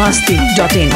masti dot in.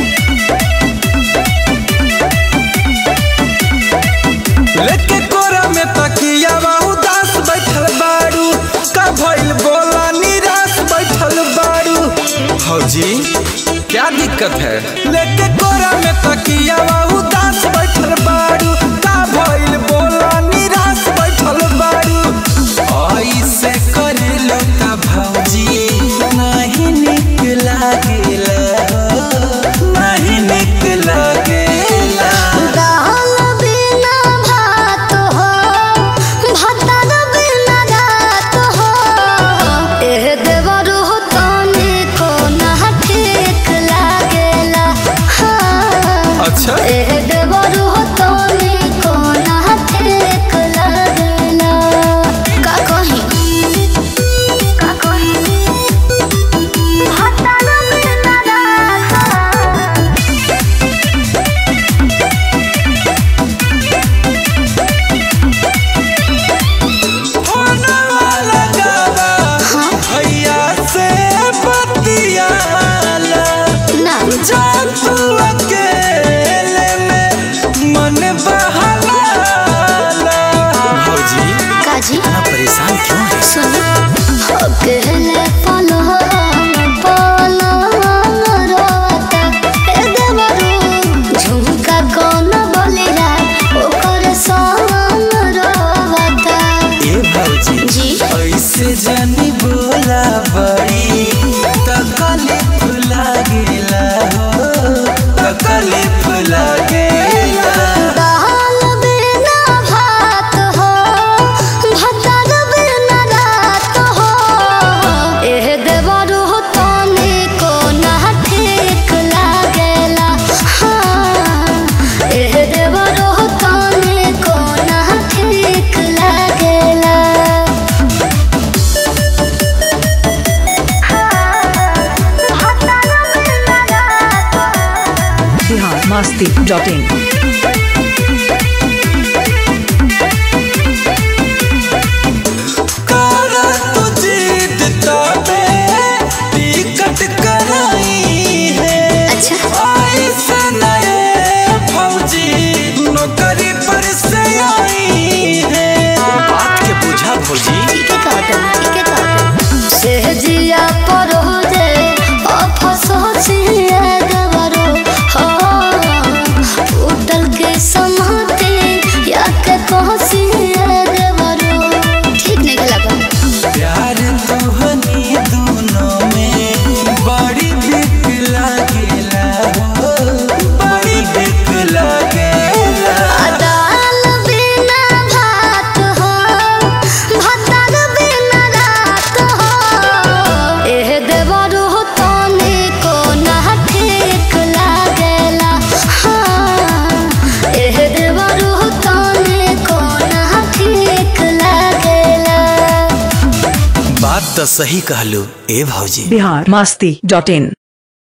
लेके कोरा में तकिया उदास बैठल बाड़ू का भइल बोला निराश बैठल बाड़ू हौजी क्या दिक्कत है लेके कोरा में तकिया उदास बैठल बाड़ू का भइल बोला निराश बैठल बाड़ू ऐसे करेलो का भौजी नहीं निक लागेला नहीं निक लागेला दाल बिना भात हो भात बिना रात हो एह देवरु तनी को ना ठीक लागेला हाँ। अच्छा एह देवरु तनी को ना ठीक लागेला का कही का कही भात बिना रात होनवा लगावा भैया से बतियाला ना जान तू अकेले में मन बहलाला भौजी काजी इतना परेशान क्यों है सुनो अकेले पलो पलो रोता ए देवरू झुमका कौन बोलेला ओकर संग रोता ए भौजी जी ऐसे जानी बोला बड़ी तकलीफ लागेला हो तकलीफ लागेला दाल बिना भात हो भात बिना रात हो एह देवरू तनी को ना ठीक लागेला हाँ एह देवरू तनी को ना ठीक लागेला Bihar masti dot in. करा तू जिद तबे टिकट कराई है अच्छा आई से नए फौजी नौकरी पर से आई है बात के बुझा फौजी ठीक है कहते ठीक है कहते सहजिया पर हो जे अफसोसिया गवरो हो उठल के समाते या के कहसिया गवरो ठीक नहीं लगा प्यार तुहनी दोनों में बड़ी बिक लागेला हो बड़ी बिक लागेला दाल बिना भात हो भात बिना रात हो एह देवरू तनी को ना ठीक लागेला हाँ एह देवरू तनी को ना ठीक लागेला बात तो सही कहलू ए भौजी Bihar masti dot in.